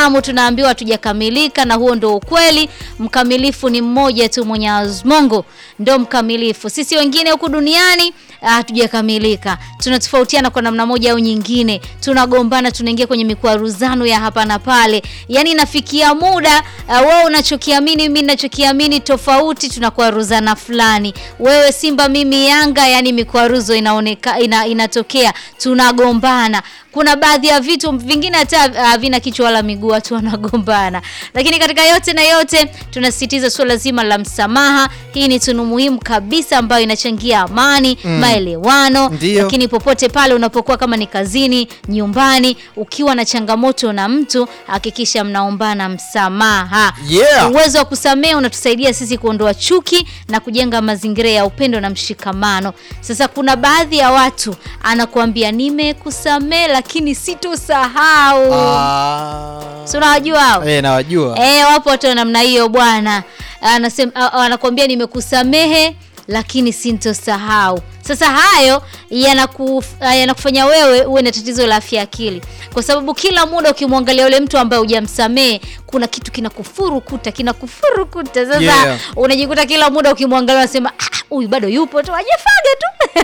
binadamu tunaambiwa hatujakamilika, na huo ndo ukweli. Mkamilifu ni mmoja tu, Mwenyezi Mungu ndo mkamilifu. Sisi wengine huku duniani hatujakamilika, tunatofautiana kwa namna moja au nyingine, tunagombana, tunaingia kwenye mikwaruzano ya hapa na pale. Yani inafikia muda uh, wewe unachokiamini, mimi ninachokiamini tofauti, tunakwaruzana fulani, wewe Simba, mimi Yanga, yani mikwaruzo inaoneka, ina, inatokea, tunagombana kuna baadhi ya vitu vingine hata havina uh, kichwa wala miguu, watu wanagombana. Lakini katika yote na yote tunasisitiza suala zima la msamaha. Hii ni tunu muhimu kabisa ambayo inachangia amani mm. maelewano. Ndiyo. Lakini popote pale unapokuwa, kama ni kazini, nyumbani, ukiwa na changamoto na mtu, hakikisha mnaombana msamaha. Yeah. Uwezo wa kusamehe unatusaidia sisi kuondoa chuki na kujenga mazingira ya upendo na mshikamano. Sasa kuna baadhi ya watu anakuambia nimekusamehe lakini sitosahau. Ah. Si unawajua hao? Eh, nawajua. Eh, wapo watu wa namna hiyo bwana. Anasema a- anakuambia nimekusamehe lakini sintosahau. Sasa hayo yanaku, yanakufanya wewe uwe na tatizo la afya ya akili, kwa sababu kila muda ukimwangalia yule mtu ambaye hujamsamehe kuna kitu kinakufurukuta kinakufurukuta. Sasa Yeah. unajikuta kila muda ukimwangalia unasema "Ah, huyu bado yupo tu, ajefaga tu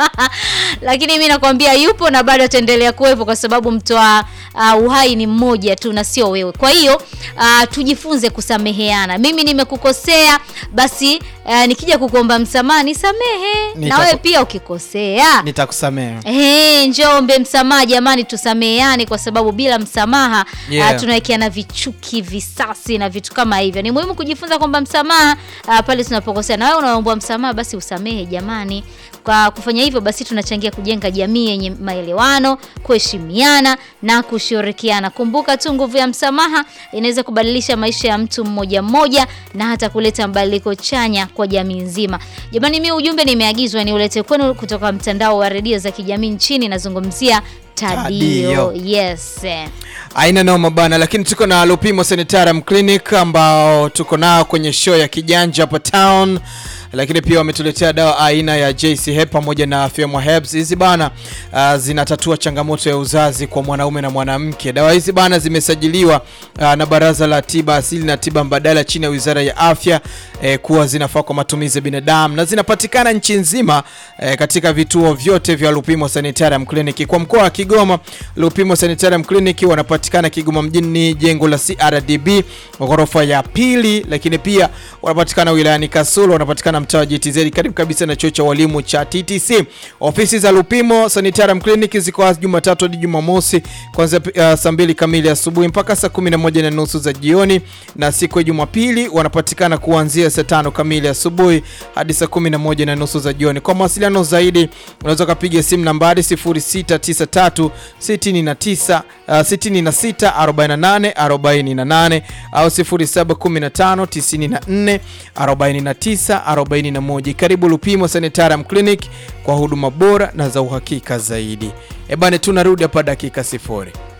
lakini mi nakwambia yupo na bado ataendelea kuwepo kwa sababu mtoa uh, uhai ni mmoja tu na sio wewe. Kwa hiyo uh, tujifunze kusameheana. Mimi nimekukosea, basi uh, nikija kukuomba msamaha nisamehe, na Nitaku- wewe pia ukikosea Nitakusamehe. Eh, njombe msamaha jamani, tusameheane kwa sababu bila msamaha Yeah. uh, tunawekeana vichuki, visasi na vitu kama hivyo. Ni muhimu kujifunza kwamba msamaha uh, pale tunapokosea, na wewe unaomba msamaha, basi usamehe jamani. Kwa kufanya hivyo, basi tunachangia kujenga jamii yenye maelewano, kuheshimiana na kushirikiana. Kumbuka tu nguvu ya msamaha inaweza kubadilisha maisha ya mtu mmoja mmoja na hata kuleta mabadiliko chanya kwa jamii nzima. Jamani, mimi ujumbe nimeagizwa ni ulete kwenu kutoka mtandao wa redio za kijamii nchini, nazungumzia Tadio. Tadio. Yes. Aina noma bana, lakini tuko na Lupimo Sanitarium Clinic ambao tuko nao kwenye show ya kijanja hapa town, lakini pia wametuletea dawa aina ya JC Hep pamoja na Fema Herbs. Hizi bana uh, zinatatua changamoto ya uzazi kwa mwanaume na mwanamke. Dawa hizi bana zimesajiliwa uh, na Baraza la Tiba Asili na Tiba Mbadala chini ya Wizara ya Afya eh, kuwa zinafaa kwa matumizi ya binadamu na zinapatikana nchi nzima eh, katika vituo vyote vya Lupimo Sanitarium Clinic. Kwa mkoa wa Kigoma, Lupimo Sanitarium Clinic wanapatikana Kigoma mjini, jengo la CRDB ghorofa ya pili, lakini pia wanapatikana wilayani Kasulu, wanapatikana mtaa wa GTZ karibu kabisa na chuo cha walimu cha TTC. Ofisi za Lupimo Sanitarium Clinic ziko wazi Jumatatu hadi Jumamosi kuanzia uh, saa mbili kamili asubuhi mpaka saa 11 na nusu za jioni, na siku ya Jumapili wanapatikana kuanzia saa tano kamili asubuhi hadi saa 11 na nusu za jioni. Kwa mawasiliano zaidi unaweza ukapiga simu nambari 0693 69 uh, 66 48 48 au 0715 94 49 41. Karibu Lupimo Sanitarium Clinic kwa huduma bora na za uhakika zaidi. Ebane, tunarudi hapa dakika sifuri.